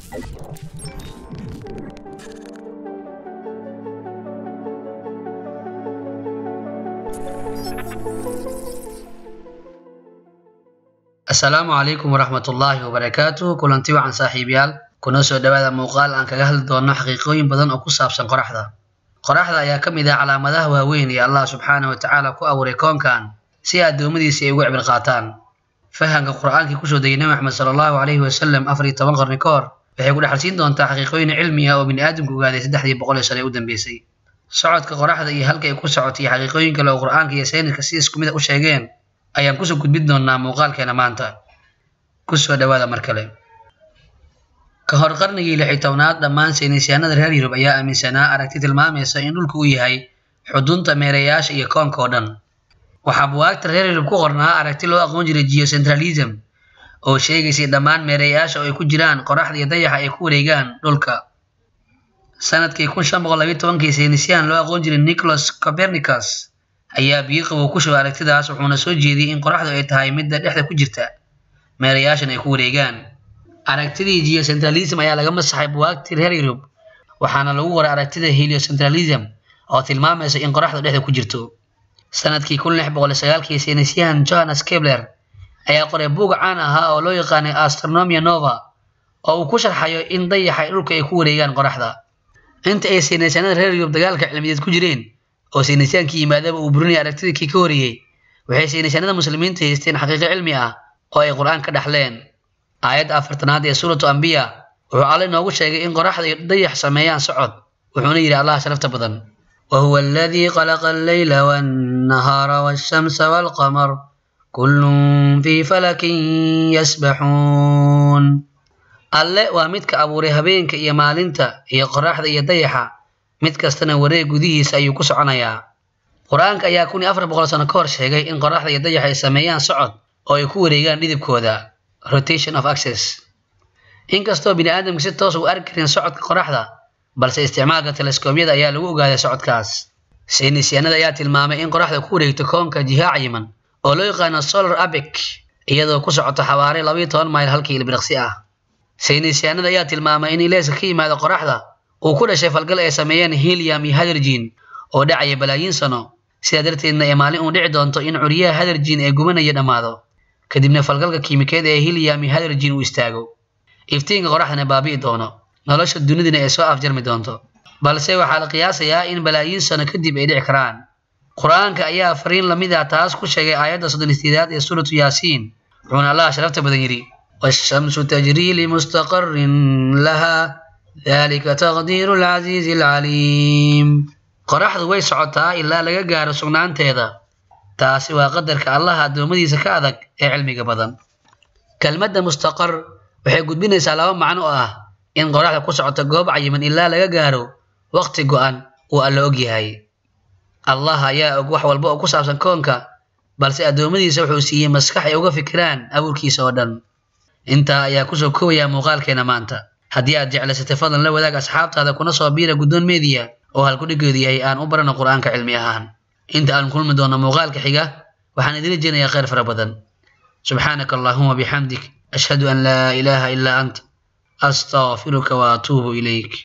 asalaamu calaykum waraxmatullaahi wabarakaatuh kulanti wacan saaxiibayaal kuna soo dhowaada muuqaal aan kaga hadli doono xaqiiqooyin badan oo ku saabsan qoraxda qoraxda ayaa ka mid ah calaamadaha waaweyn ee allah subxaana wa tacaala ku abuuray koonkan si addoommadiisa ay ugu cibir qaataan fahamka qur-aankii kusoo degay nabi maxamed sala allahu calayhi wasalam afar iyo toban qarni ka hor waxay ku dhexalsiin doontaa xaqiiqooyin cilmi ah oo bini aadamku ogaaday saddexdii boqol ee sane u dambeysay socodka qoraxda iyo halka ay ku socotay iyo xaqiiqooyin kale oo qur-aanka iyo sayniska si isku mid a u sheegeen ayaan kusoo gudbin doonaa muuqaalkeena maanta kusoo dhowaada mar kale ka hor qarnigii lix iyo tobnaad dhammaan saynisyahanada reer yurub ayaa aaminsanaa aragti tilmaamaysa in dhulku uu yahay xudunta meerayaasha iyo koonka oo dhan waxaa buwaagta reer yurub ku qornaa aragti loo aqoon jiray geocentralism oo sheegaysay dhammaan meerayaasha oo ay ku jiraan qoraxda iyo dayaxa ay ku wareegaan dhulka sanadkii kun shan boqol labiyo tobankii saynisyahan loo aqoon jiray nicholas copernicus ayaa biyo qabow ku shubay aragtidaas wuxuuna soo jeediyey in qoraxdu ay tahay midda dhexda ku jirta meerayaashan ay ku wareegaan aragtidii geocentralism ayaa laga masaxay buwaagtii reer yurub waxaana lagu qoray aragtida heliocentralism oo tilmaamaysa in qoraxdu dhexda ku jirto sanadkii kun lix boqol sagaalkii saynisyahan johannes kepler ayaa qoray buug caan ahaa oo loo yaqaanay astronomia nova oo uu ku sharxayo in dayaxa dhulka ay ku wareegaan qoraxda inta ay saynisyahanada reer yurub dagaalka cilmiyeed ku jireen oo saynisyaankii yimaadaba uu burinaya aragtidii kii ka horreeyey waxay saynisyaanada muslimiinta haysteen xaqiiqo cilmi ah oo ay qur-aan ka dhaxleen aayadda afartanaad ee suuratu ambiya wuxuu alle inoogu sheegay in qoraxda iyo dayax sameeyaan socod wuxuuna yidhi allah sharafta badan wahuwa aladii khalaqa alleyla waannahaara waashamsa waalqamar kullun fii falakin yasbaxuun alle waa midka abuuray habeenka iyo maalinta iyo qoraxda iyo dayaxa mid kastana wareeg gudihiisa ayuu ku soconayaa qur-aanka ayaa kun iyo afar boqol sano ka hor sheegay in qoraxda iyo dayax ay sameeyaan socod oo ay ku wareegaan dhidibkooda rotation of access inkastoo bini aadamka si toos u arki karin socodka qoraxda balse isticmaalka teleskobyada ayaa lagu ogaaday socodkaas saynisyaanada ayaa tilmaamay in qoraxda ku wareegto koonka jiha cayiman oo loo yaqaano solar abic iyadoo ku socoto xawaare labayo toban mayl halkii ilbiriqsi ah saynisyaanada ayaa tilmaamay in ileeska ka yimaada qoraxda uu ku dhashay falgal ay sameeyeen helium iyo hadergin oo dhacaya balaayiin sano sidaa darteedna ay maalin uu dhici doonto in curyaha hadergin ee gubanaya dhammaado kadibna falgalka kiimikeed ee helium iyo hadergin uu istaago iftiinka qoraxdana baabi'i doono nolosha dunidana ay soo afjarmi doonto balse waxaa la qiyaasayaa in balaayiin sano kadib ay dhici karaan qur-aanka ayaa fariin lamid ah taas ku sheegay aayadda soddon istiidaad ee suuratu yaasiin wuxuuna allah sharafta badan yidhi waashamsu tajrii limustaqarin laha dalika taqdiiru alcasiizi alcaliim qoraxdu way socotaa ilaa laga gaaro sugnaanteeda taasi waa qadarka allaha addoommadiisa ka adag ee cilmiga badan kelmadda mustaqar waxay gudbinaysaa laba macno oo ah in qoraxda ku socoto goob cayiman ilaa laga gaaro waqti go-an uu alla og yahay allah ayaa og wax walba oo ku saabsan koonka balse addoommadiisa wuxuu siiyey maskax ay uga fikiraan abuurkiisa oo dhan intaa ayaa kusoo koobayaa muuqaalkeena maanta haddii aad jeclaysatay fadlan la wadaag asxaabtaada kuna soo biira guddoon meediya oo halkudhigeedu yahay aan u barano qur-aanka cilmi ahaan inta aan kulmi doono muuqaalka xiga waxaan idin rajeynayaa khayr fara badan subxaanaka allahuma bixamdik ashhadu an laa ilaaha ilaa ant astaqfiruka wa atuubu ilayk